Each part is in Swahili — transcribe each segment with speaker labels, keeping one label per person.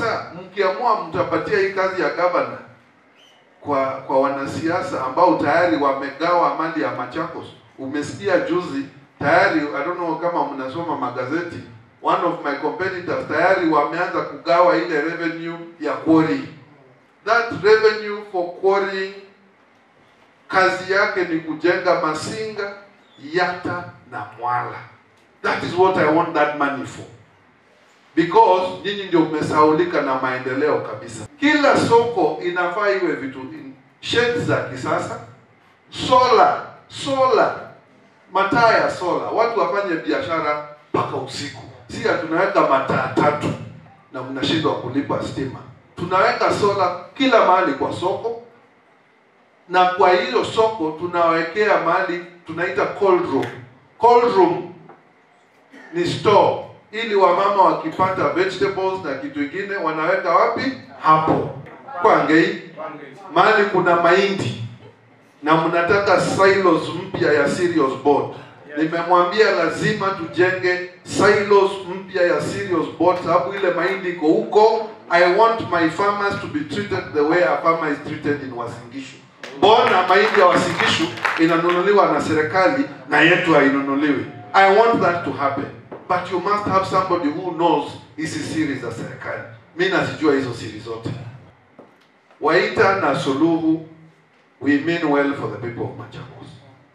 Speaker 1: Sasa mkiamua mtapatia hii kazi ya gavana kwa kwa wanasiasa ambao tayari wamegawa mali ya Machakos. Umesikia juzi tayari, I don't know kama mnasoma magazeti, one of my competitors tayari wameanza kugawa ile revenue ya quarry. That revenue for quarrying kazi yake ni kujenga Masinga, Yata na Mwala. That is what I want that money for because nyinyi ndio mmesaulika na maendeleo kabisa. Kila soko inafaa iwe vitu sheds za kisasa, sola sola, mataa ya sola, watu wafanye biashara mpaka usiku. Si tunaweka mataa tatu na mnashindwa kulipa stima. Tunaweka sola kila mahali kwa soko, na kwa hiyo soko tunawekea mahali tunaita cold room. Cold room ni store ili wamama wakipata vegetables na kitu kingine wanaweka wapi? Hapo Kwangei, mahali kuna mahindi na mnataka silos mpya ya cereals board. Nimemwambia lazima tujenge silos mpya ya cereals board, sababu ile mahindi iko huko. I want my farmers to be treated the way a farmer is treated in Uasin Gishu. Mbona mahindi ya Uasin Gishu inanunuliwa na serikali na yetu hainunuliwi? I want that to happen but you must have somebody who knows hizi siri za serikali. Mi nazijua hizo siri zote. Waita na Suluhu, we mean well for the people of Machakos.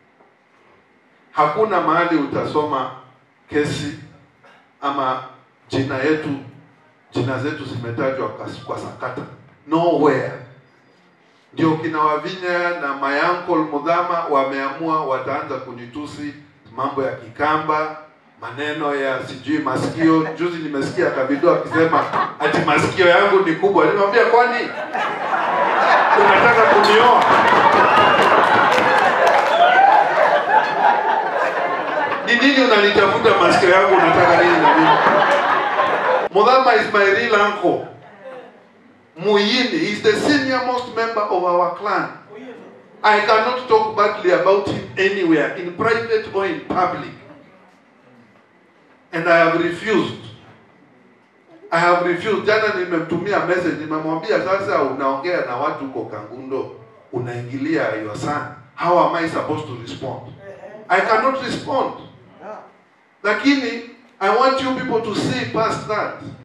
Speaker 1: Hakuna mahali utasoma kesi ama jina yetu jina zetu zimetajwa kwa, kwa sakata nowhere. Ndio kina Wavinya na my uncle Mudhama wameamua wataanza kunitusi mambo ya Kikamba, maneno ya sijui masikio. Juzi nimesikia Kabido akisema ati masikio yangu ni kubwa. Nimwambia kwani unataka kunioa? Ni nini unanitafuta masikio yangu, unataka nini na mimi? Mudhama is my real uncle. Muyini is the senior most member of our clan. I cannot talk badly about him anywhere, in private or in public. And I have refused. I have refused. Jana nimemtumia message, nimemwambia sasa, unaongea na watu huko Kangundo, unaingilia your son. How am I supposed to respond? I cannot respond. Lakini I want you people to see past that.